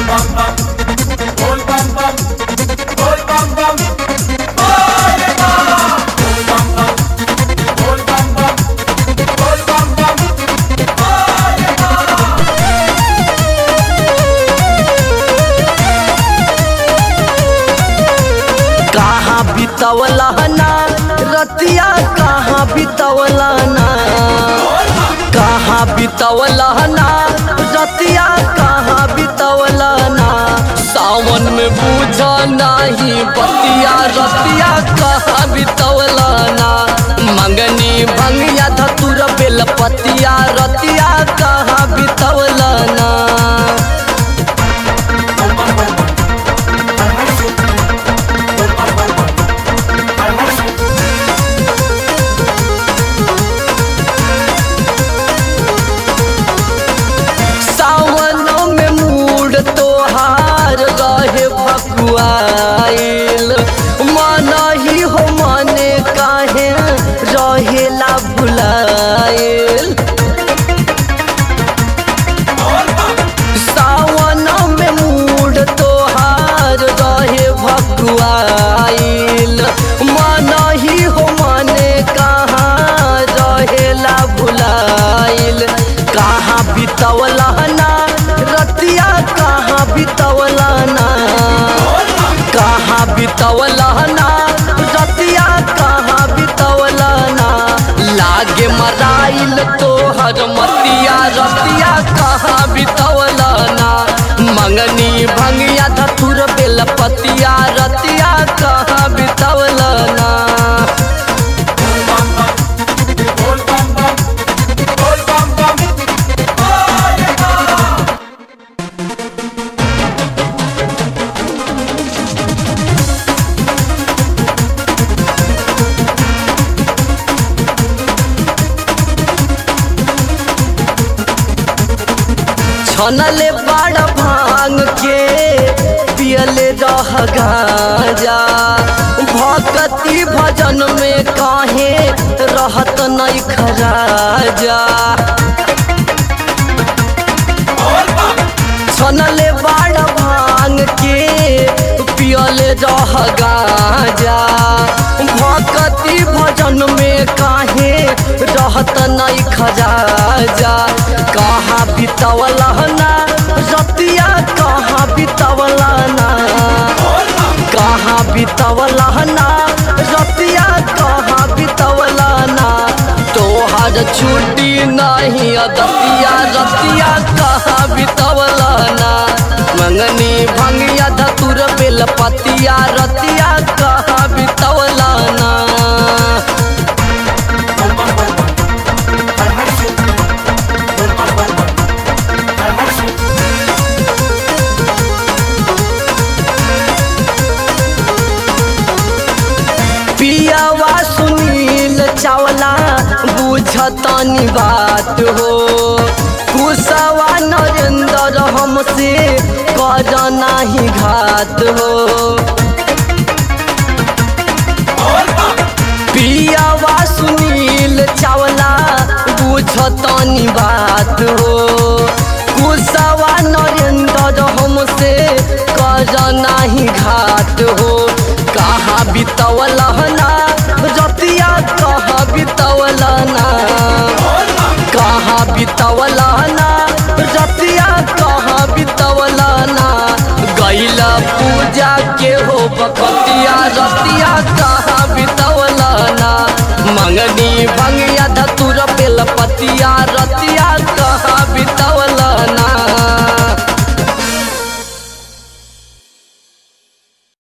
कहाँ बितवला ना रतिया कहाँ बितवला ना कहाँ बितवला ना रतिया कहाँ बितवला ना सावन में बूझा नहीं बतिया रतिया कहाँ बितवला ना मंगनी भंगिया धतुर बेलपतिया रतिया कहाँ बितवला ना सावन में मूड तोहार रहे भकुआइल मन ही हो मने काहे रहेला भुलाइल सावन में मूड तोहार रहे भकुआइल मन ही हो मने कहाँ रहेला भुलाइल कहाँ बितवला ना रतिया कहाँ बितवला ना कहाँ बितवला ना रतिया कहाँ बितवला ना लागे मराइल तोहर मतिया रतिया कहाँ बितवला ना मंगनी भंगिया धतुर बेलपतिया रतिया कहाँ बितवला ना छनले बड़ भांग के पियले रह गाजा भक्ति भजन में काहे रहत नहीं खराजा छनले बड़ भांग के पियले रह गाजा भक्ति भजन में काहे रहत नहीं खराजा कहाँ बितवला ना रतिया कहाँ बितवला ना कहाँ बितवला ना रतिया कहाँ बितवला ना तोहर छुट्टी नहीं अदतिया रतिया कहाँ बितवला ना मंगनी भंगिया धतुर बेलपतिया रतिया कहाँ बितवला ना पियावा सुनील चावला बुझतनी बात हो कुशवा नरेंद्र हमसे कर नाही घात हो पियावा सुनील चावला बुझतनी बात हो कुशवा नरेंद्र हमसे कर नाही घात हो कहाँ बितवला ना रतिया कहाँ बितवला ना कहाँ बितवला ना रतिया कहाँ बितवला ना गैला पूजा के हो बकतिया रतिया कहाँ बितवला ना मंगनी